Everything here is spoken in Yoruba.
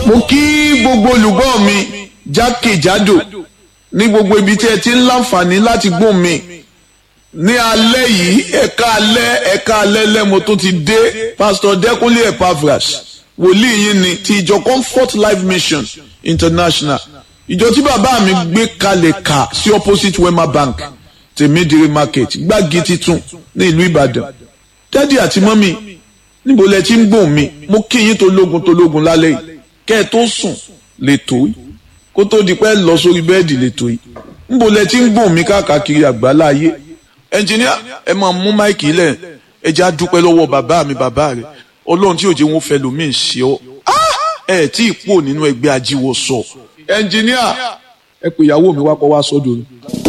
mo kí gbogbo olùgbọ́ mi jákèjádò ní gbogbo ibi tí ẹ ti ń láǹfààní láti gbóhùn mi ní alẹ́ yìí ẹ̀ka alẹ́ ẹ̀ka alẹ́ lẹ́mo tó ti dé pásítọ̀ dẹ́kunlé epaphras wòlíì yín ni ti ìjọ comfort life mission international ìjọ tí bàbá mi gbé kalẹ̀ kà sí opposite wema bank tèmídìrí market gbági titun ní ìlú ìbàdàn dádì àti mọ́mì níbo lẹ ti ń gbóhùn mi mo kí yín tó lógun tó lógun lálẹ́ yìí kẹ́ ẹ tó sùn lè tó yìí kó tó di pẹ́ lọ sórí bẹ́ẹ̀dì lè tó yìí níbo lẹ ti ń gbóhùn mi káàkiri àgbáláyé ẹnjìníà ẹ máa mú máìkì lẹ̀ ẹ jẹ́ àdúpẹ́ lọ́wọ́ bàbá mi bàbá rẹ̀ ọlọ́run tí òjò wọn fẹ́ lómi ń ṣe ọ́ ẹ tí ì pò nínú ẹgbẹ́ ajíwọ́ sọ ẹnjìníà ẹ pè ìyàwó mi wá kọ́ wá sọ́dọ̀